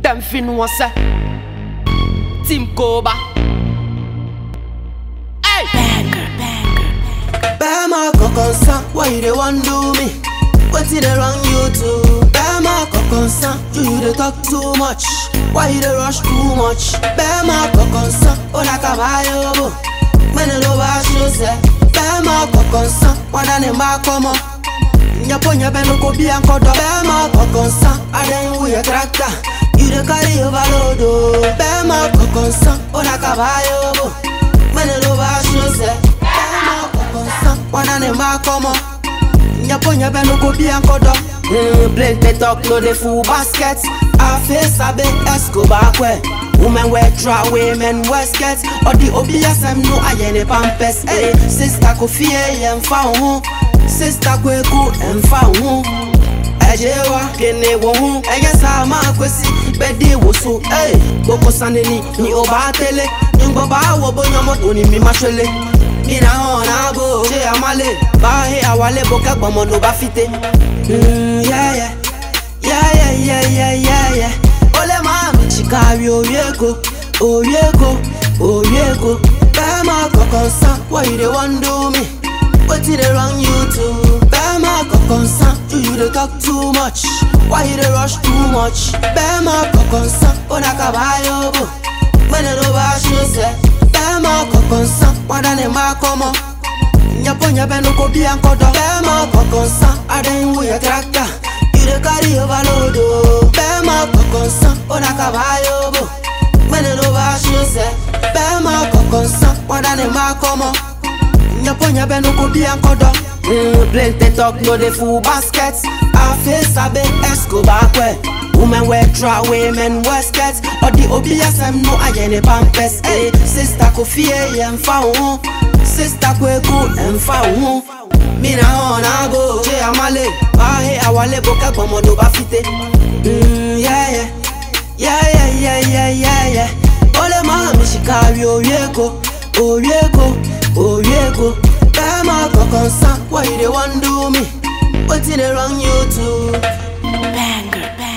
Them fin was say Team Koba Hey Bema kokonsa, why you dey wan do me? Wetin dey wrong you too? Bema kokonsa, you you dey talk too much. Why you dey rush too much? Bema kokonsa, ona kabayo bo. Mene lo ba shose. Bema kokonsa, wada ne ma komo. Nyapo nyabe no ko bi ankodo. Bema kokonsa, aden wu ye tractor. You dey carry overload oh. Bema kokonsa, ona kabayo bo. Mene lo ba shose. Bema kokonsa, wada ne ma komo. Nyapo nyabe no ko bi ankodo. Mm, plenty talk no dey full basket. Afe sabe Escobar kwe. Women wear traway, men wear skirts. Odi obi asem no ayene pampers. Hey, sister ko fie yemfa ho. Sister ko eku emfa ho. Ẹ̀jẹ̀ wa kene wo ho. Ẹyẹ sá máa kwesi bẹ́ẹ̀dì wò so. Hey, gbogbo sanni ni o bá tẹ́lẹ̀. Ngbọ́ bá wọ bóyá mọ́tò ni mi máa ṣẹlẹ̀. Mina hàn náà bò ṣé àmàlè. Báyé àwálé bò kẹ́gbọ́n mọ́ ló bá fi tẹ́. Mm, yeah, yeah. Yeah, yeah, yeah, yeah, yeah, yeah. Ole mami chikari oriego, oriego, oriego. Bema kokonsa, why you dey wan do me? Wetin dey wrong you too? Bema kokonsa, you you dey talk too much. Why you dey rush too much? Bema kokonsa, ona kabayo bo. Mene no ba shose. Bema kokonsa, wada ne ma komo. Nyapo nyabe no ko bi ankodo. Bema kokonsa, aden wu ye tractor. You dey carry overload oh. Bema kokonsa, ona kabayo bo. Mene no ba shose. Bema kokonsa, wada ne ma komo. Nyapo nyabe no ko bi ankodo. Mm, plenty talk no dey full basket. Afe sabe Escobar kwe. Women wear traway, men wear skirts. Odi obi asem no ayene pampers. Hey, sister ko fie yemfa ho. Sister ko eku emfa ho. Mina hona go, ṣe amale. Ahe awale bo kẹgbọn mo ló bá fi tẹ. Mm, yeah, yeah. Yeah, yeah, yeah, yeah, yeah, yeah. Ole máa mi ṣìkàrí orí èkó, orí èkó, orí èkó. Bẹ́ẹ̀ máa kọ̀kan sán, why you dey wan do me? Wetin dey wrong you too? Banger, banger.